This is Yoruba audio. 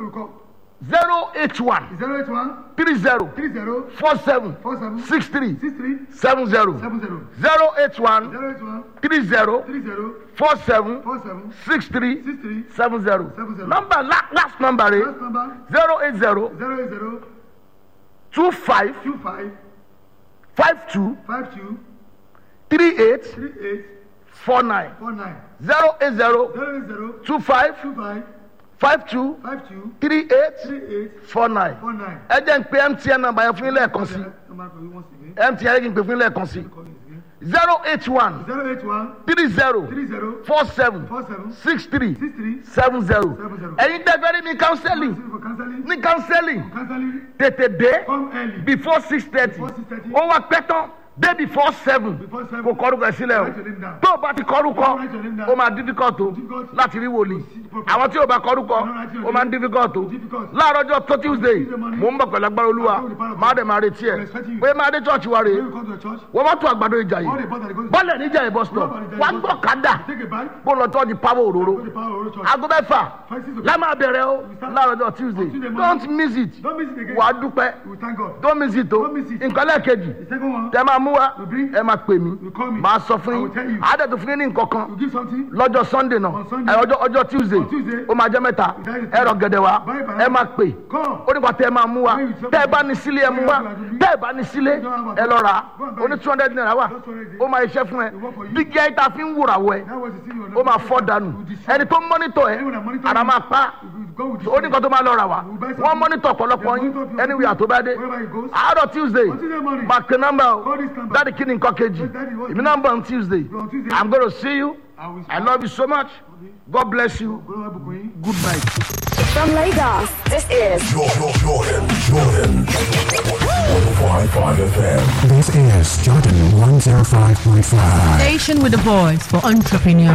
we call zero eight one zero eight one three zero three zero four seven four seven six three six three seven zero seven zero zero eight one zero eight one three zero three zero four seven four seven six three six three seven zero Seven zero. number la last number rẹ last number zero eight zero zero eight zero two five two five five two five two three eight three eight four nine four nine zero eight zero zero eight zero two five two five five two five two three eight three eight four nine four nine. ẹ jẹ́ ń pe mtn number yẹn fún yín lẹ́ẹ̀kan sí Number for you once again. mtn yẹn kí n pè fún yín lẹ́ẹ̀kan sí Call it again. zero eight one Zero eight one three zero three zero four seven four seven six three six three seven zero Seven zero. ẹ̀yin tẹ́fẹ́ rí ní counseling for counseling. ní counseling Counseling tètè dé come early. before six thirty Before 6:30. ó wá pẹ́ tán dé before seven Before seven. kò kọ́rùkọ ẹ̀ sílẹ̀ Write your name o down. tó o bá ti kọ́rùkọ Write your name down. ó máa difficult o Difficult. láti rí wòlíì see the prophet. àwọn tí o bá kọ́rùkọ write your ó máa ń name. difficult o Difficult. láàárọ̀ ọjọ́ tó tuesday Tuesday morning. mò ń bọ̀ pẹ̀lú agbára olúwa I'll go with the power of máa God. dẹ̀ máa retí ẹ̀ I'm expecting you. pé máa dé church wa rèé When you come to the church, wọ́n bá tún àgbàdo ìjà all yìí the boys that go to bọ́ọ̀lù níjà ìbọn stop wà á gbọ́ kádà take a bike, bó lọ tọ́ di pàwọ́ òróró go to the power of the church. aago mẹ́fà Five, six o'clock. la máa bẹ̀rẹ̀ o láàárọ̀ ọjọ́ tuesday Tuesday morning. don't miss it Don't miss it again. wà á dúpẹ́ We thank God. don't miss it o Don't miss it. nǹkan lẹ́ẹ̀kejì The second one, tẹ máa mú wa You bring- ẹ máa pè mí You call me. máa sọ fún I yín will tell you. àádẹ́tù fún yín ní nǹkan kan you give something. lọ́jọ́ sunday náà On Sunday. ẹ ọjọ́ ọjọ́ tuesday On Tuesday. ó máa jẹ́ mẹ́ta That is ẹ rọ gẹ̀dẹ̀ wa Buy banana. ẹ máa pè Come. ó nípa tẹ ẹ máa mú wa When you tẹ ẹ bá ní sílé ẹ mú wa tẹ ẹ bá ní sílé ẹ lọ rà á ó ní two hundred naira wà ó máa iṣẹ́ fún ẹ dígí ẹ ta fi ń wúra wọ ẹ That was the thing you ó were máa fọ́ dànù ẹni tó ń mọ́nítọ̀ ẹ ara máa pa Go with ó ní kan tó máa lọ rà wá wọ́n mọ́nítọ̀ ọ̀pọ̀lọpọ̀ yín anywhere tó bá dé àárọ̀ tuesday máa pe nọ́mbà o dáàdi kí ni nǹkan kejì èmi náà ń bọ̀ on tuesday i'm gonna see you i love you so much god bless you good night. From Lagos, this is Jordan, Jordan, Jordan. 105.5 FM. This is Jordan 105.5. Station with a voice for entrepreneurs.